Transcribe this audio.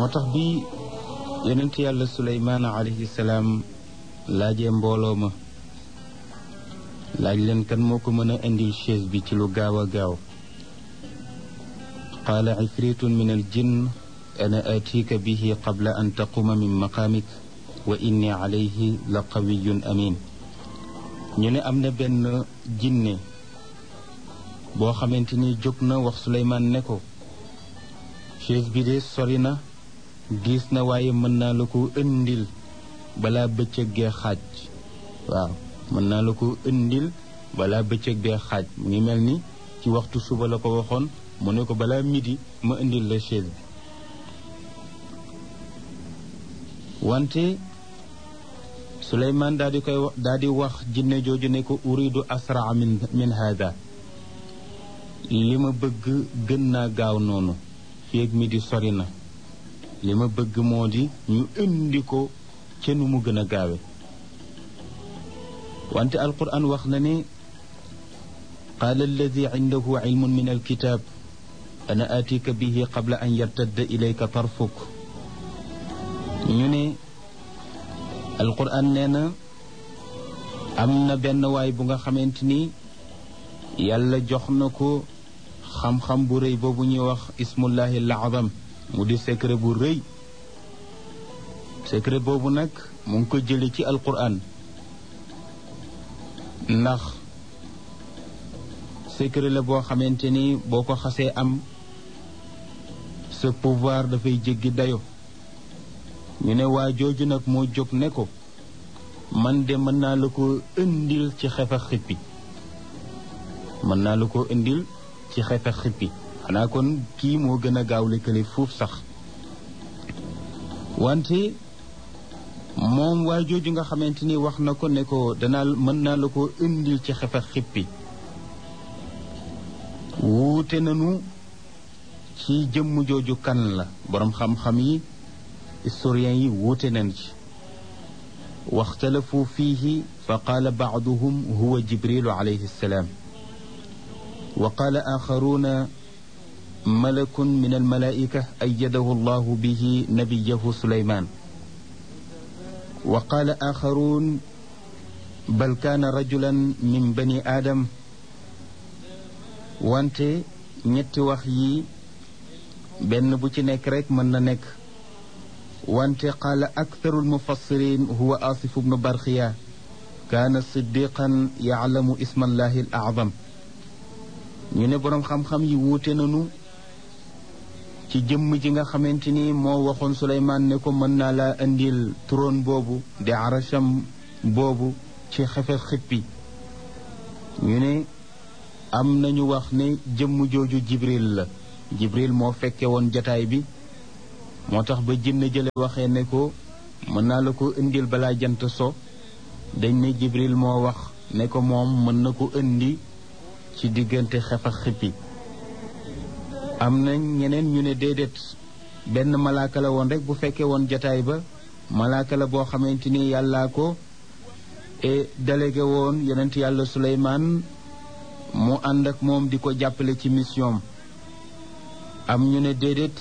moo tax bi yonent yàlla suleymaan alayhi salaam laajee mbooloo ma laaj leen kan moo ko mën a indil chaise bi ci lu gaaw a gaaw qaala ifritun min al jinn ana atika bihi qabla an taquma min maqaamik wa inni alayhi la qawiyun amin ñu ne am na benn jinne boo xamante ni jóg na wax suleymaan ne ko chaise bi de sori na diis na waaye mën naa la ko indil balaa bëccëg gee xaaj waaw mën naa la ko indil balaa bëccëg gee xaaj mu ngi mel ni ci waxtu suba la ko waxoon mu ne ko balaa midi ma indil la chaise bi wante Suleymaan daal di koy daal di wax jinne jooju ne ko uridu asraa min min hada li ma bëgg gën naa gaaw noonu fii ak midi sori na li ma bëgg moo di ñu indi ko ca nu mu gën a gaawe wante alquran wax na ne qaala alladi indahu ilmun min alkitab ana atika bihi qabla an yartadda ilayka tarfuk ñu ne alquran nee na am na benn waay bu nga xamante ni yàlla jox na ko xam-xam bu rëy boobu ñuy wax ismullahi al-azam mu di secret bu rëy secret boobu nag mu ngi ko jële ci alquran ndax secret la boo xamante ni boo ko xasee am sa pouvoir dafay jéggi dayo ñu ne waa jooju nag moo jóg ne ko man de mën naa la ko indil ci xefa xippi mën naa la ko indil ci xefa xippi xanaa kon kii moo gën a gaaw lëkkale fuuf sax wante moom waa jooju nga xamante ni wax na ko ne ko danaa mën naa la ko indil ci xefa xippi wuute nanu ci jëmm jooju kan la boroom xam-xam yi historiens yi wuute nañ ci waxtalafu fiihi fa qaala baaduhum huwa jibrilu alayhi salaam wa qaala axaruuna malakun min almalaika ayadahu allahu bihi nabiyahu suleyman wa qaala axaruun bal kaana rajulan min bani aadam wante ñetti wax yi benn bu ci nekk rek mën na nekk wante qaala aktharu almufassirin huwa asif bnu barxiya kaana siddiqan yaclamu isma allahi al acdam ñu ne boroom xam-xam yi wuute nañu ci jëmm ji nga xamante ni moo waxoon suleymaan ne ko mën naa laa indil trône boobu di arasham boobu ci xefe xippi ñu ne am nañu wax ne jëmm jooju jibril la jibril moo fekke woon jataay bi moo tax ba jinne jële waxee ne ko mën naa la ko indil balaa jant so dañ ne jibril moo wax ne ko moom mën na ko indi ci diggante xef ak xippi am na ñeneen ñu ne déedéet benn malaaka la woon rek bu fekkee woon jataay ba malaaka la boo xamante ni yàllaa ko e délégué woon yonent yàlla suleymaan mu ànd ak moom di ko jàppale ci mission am ñu ne déedéet